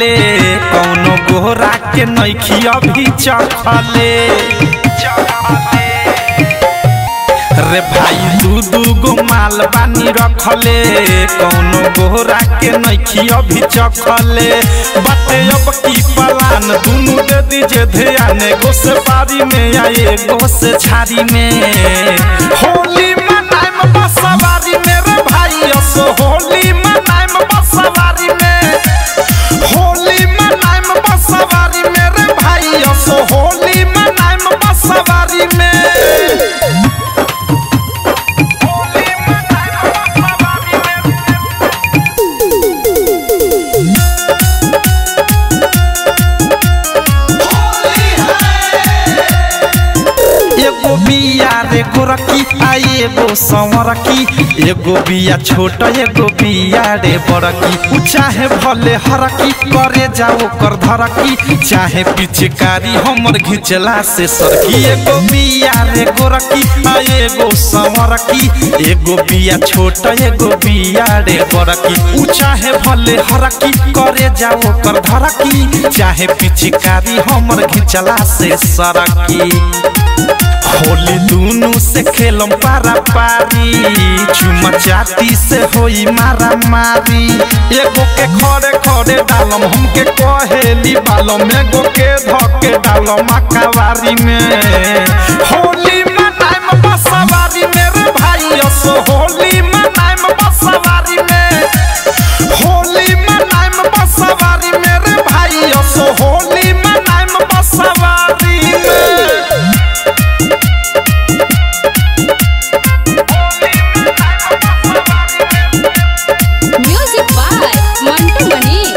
रखले कौनो गोरा के नैखी अभी चखले रे भाई दू दू गो माल बानी रखले कौनो गोरा के नैखी अभी चखले बाटे अब की पलान दुनू दे दीजे ध्यान गो से पारी में आए गो से झाड़ी में होली मनाइम बसवारी में रे भाई असो होली मनाइम बसवारी में होली मनाइम बसवारी में रे भाई असो होली मनाइम बसवारी में एगो बिया रे गोरकी आ एगो संवरकी एगो बिया छोट एगो बिया रे बड़की उ चाहे भले हरकी करे जाओ कर धरकी चाहे पिचकारी हमर घिचला से सरकी एगो बिया रे गोरकी आ एगो संवरकी एगो बिया छोट एगो बिया रे बड़की उ चाहे भले हरकी करे जाओ कर धरकी चाहे पिचकारी हमर घिचला से सरकी होली दुनु से खेलम पारा पारी चुमा चाती से होई मारा मारी एगो के खड़े खड़े डालम हमके कहेली बालम एगो के धके डालम अकावारी में होली मनाइम बसवारी में रे भाई असो होली मनाइम बसवारी में होली मनाइम बसवारी में रे भाई असो होली मनाइम बसवारी में म्यूजिक बाय मंटू मनीष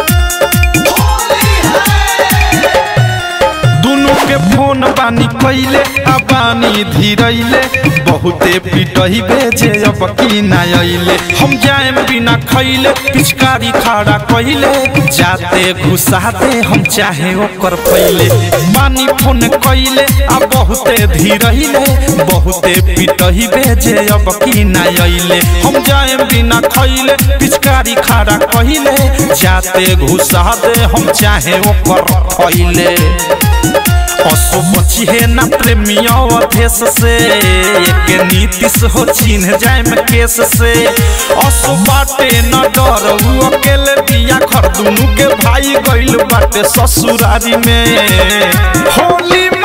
दुनु के फोन बानी कैले आ बानी धीरैले बहुते पिटही भेजे अब की ना अइले हम जाएम बिना खैले पिचकारी खड़ा कैले जाते घुसाते हम चाहे ओकर पहिले बानी फोन कैले आ बहुते धीरैले बहुते पिटही भेजे अब की ना अइले हम जाएम बिना खैले पिचकारी खड़ा कैले जाते घुसाते हम चाहे ओकर पहिले पशु बची है ना प्रेमिया अधेश से एक नीतिश हो चिन्ह जाए में केस से असु बाटे न डर उ अकेले बिया घर दुनू के भाई गइल बाटे ससुरारी में होली